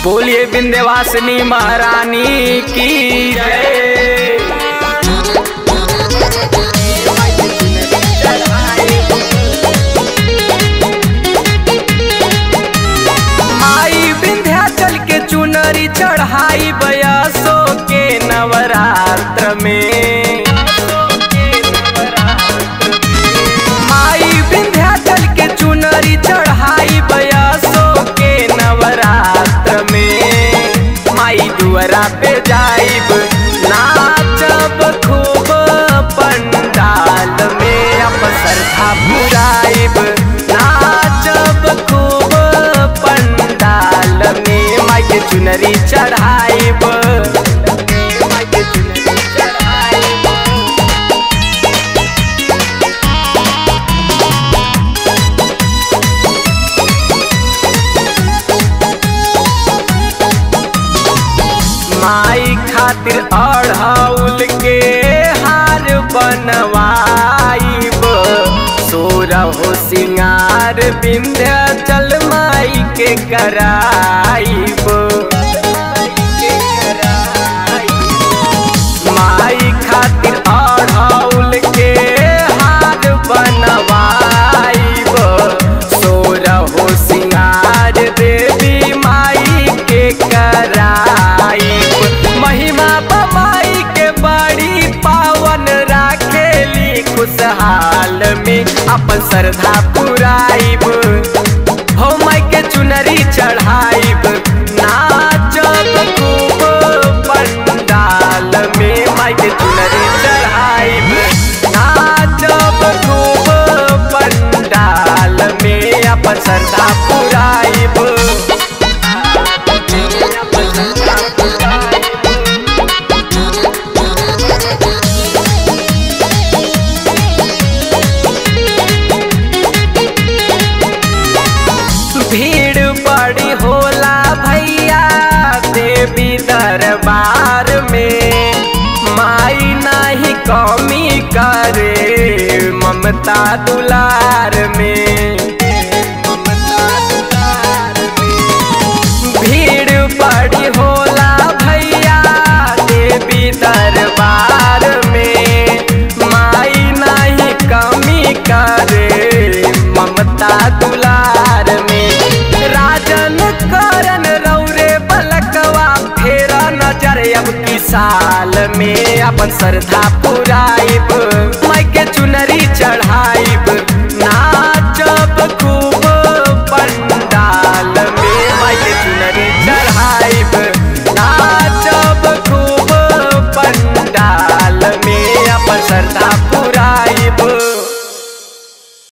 बोलिए विंध्यवासिनी महारानी की जय माई विंध्याचल के चुनरी चढ़ाई बयासो के नवरात्र में माई विंध्याचल के चुनरी चढ़ाई बयासो के नवरात्र में माई दुआरा पे जाइब नाचब खूब पंडाल में अब श्रद्धा पुराइब नाचब खूब पंडाल में माई के चुनरी चढ़ाइब माई के चुनरी चढ़ाइब माई खातिर अढ़ौल के हार बनवाइब सोरहो सिंगार विंध्याचल माई के कराइब माई खातिर अढ़ौल के हार बनवाइब सोरहो सिंगार देवी माई के कराइब महिमा बमाई के बड़ी पावन राखेली खुशहाल में अपन श्रद्धा पुराइब हो माई के चुनरी चढ़ाइब नाचब खूब पंडाल में माई के चुनरी चढ़ाइब नाचब खूब पंडाल में अपन श्रद्धा पुराइब अपन श्रद्धा पुराइब भीड़ बड़ी होला भैया देवी दरबार में माई नहीं कमी करे ममता दुलार में ममता दुलार में भीड़ बड़ी होला भैया देवी दरबार में माई नहीं कमी करे ममता दुलार में राजन करन रौरे बलकवा फेरा नजर अब की साल में अपन श्रद्धा पुराइब